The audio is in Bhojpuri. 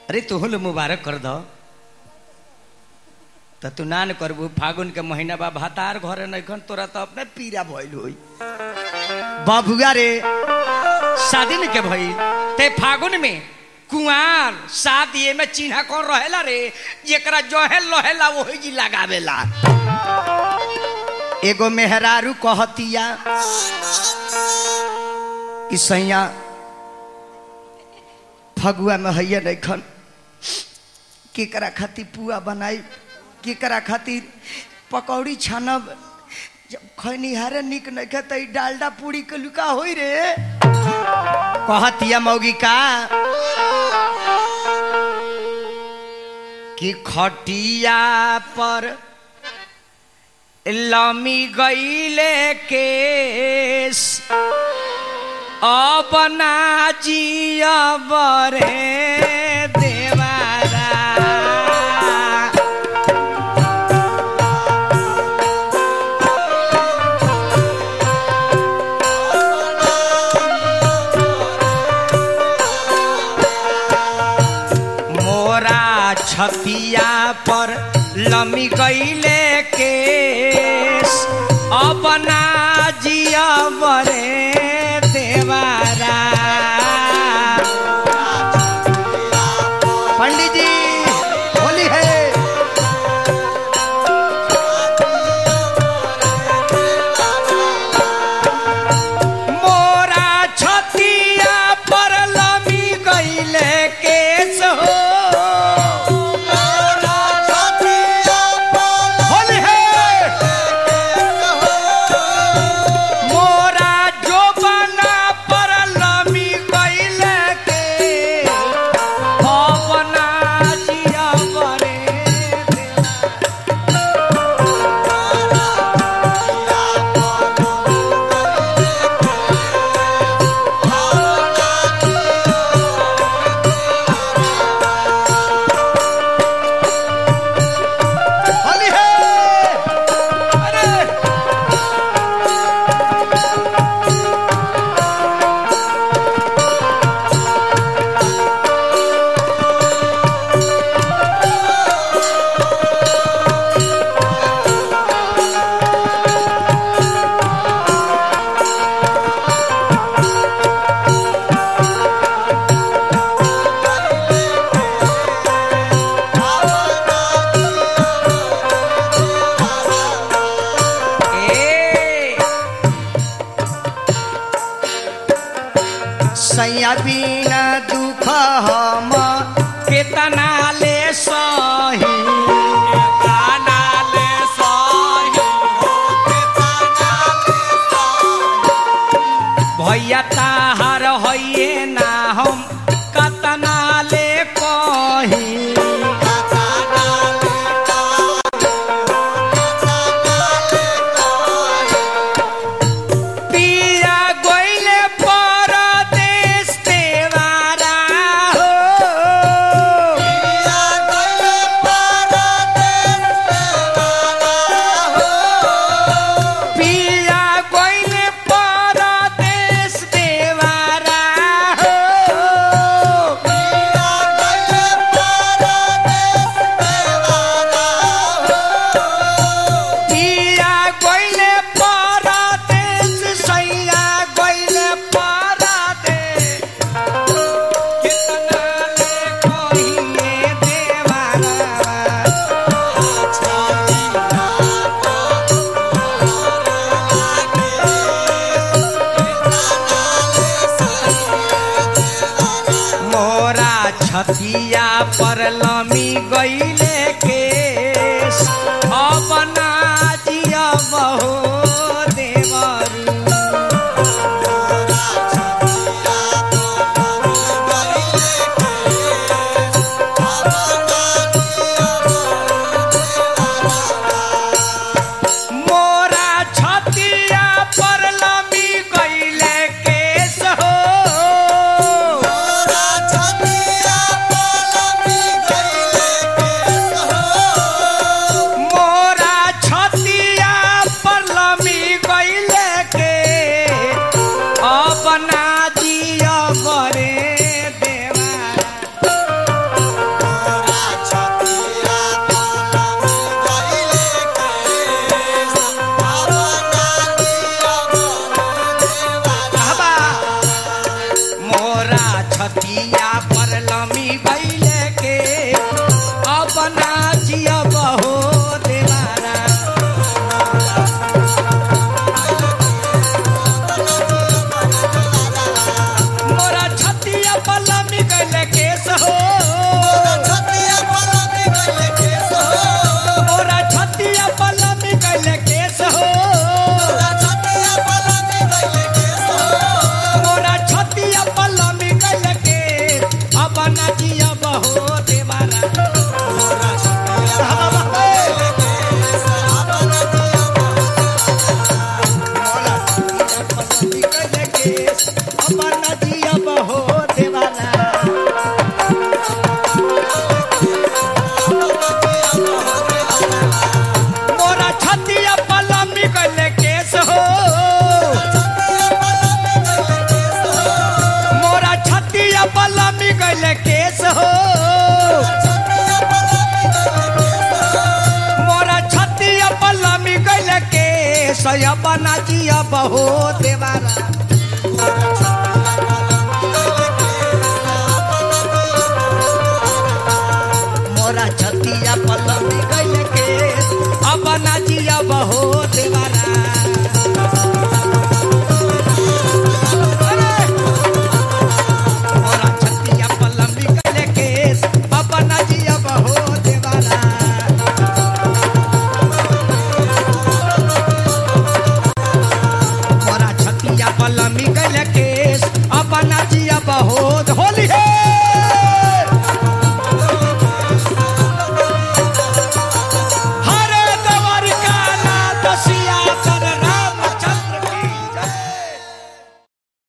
अरे तोहल मुबारक कर दो तो तू नान करबू फागुन के महीना बा भातार घरे नैखन तोरा तो अपने पीरा भइल होई बाबुआ रे शादी में के भइल ते फागुन में कुआर शादी में चिन्हा कौन रहेला रे जेकरा जहेल रहेला वही जी लगावेला एगो मेहरारू कहतिया कि सैया फगुआ में हैया नैखन केकरा खातिर पुआ बनाई केकरा खातिर पकौड़ी छानब जब खैनिहारे निक नइखे त ई डालडा पूरी के लुका होई रे कहतिया मौगी का कि खटिया पर लमी गईले केस अब ना जियब रे देवारा मोरा छतिया पर लमी गईले केस अपना जियब रे देवारा पंडित जी होली है मोरा छतिया पर लमी गईले केस हो होली है मोरा जो बना पर लमी गईले के अपना जिया बरे होली है अरे ए सैया बिना दुख हम केतना ले सही केतना ले सही भैया ताहार होइए ना हम कतना ले कही पिया गोइले परदेश देवारा हो पिया गोइले परदेश देवारा हो पिया गोइले परदेश सैया गोइले परदेश कितना ले कहिए देवारा मोरा छतिया पर लमी गईले केस अपना जिया बहो देवरू मोरा छतिया पर लमी गईले केस हो मोरा छतिया पर लमी पर लमी गईले के अपना जिया बहो देवारा मोरा छतिया पर लमी गईले केस हो मोरा छतिया पर लमी गईले केस हो मोरा छतिया पर लमी गईले के अपना जिया बहो देवारा मोरा छतिया पर लमी गईले केस अपना जिया बहो देवारा मोरा छतिया पलमी गले केस हो मोरा छतिया पलमी गले केस हो मोरा छतिया पलमी गले केस या बना जिया बहो देवारा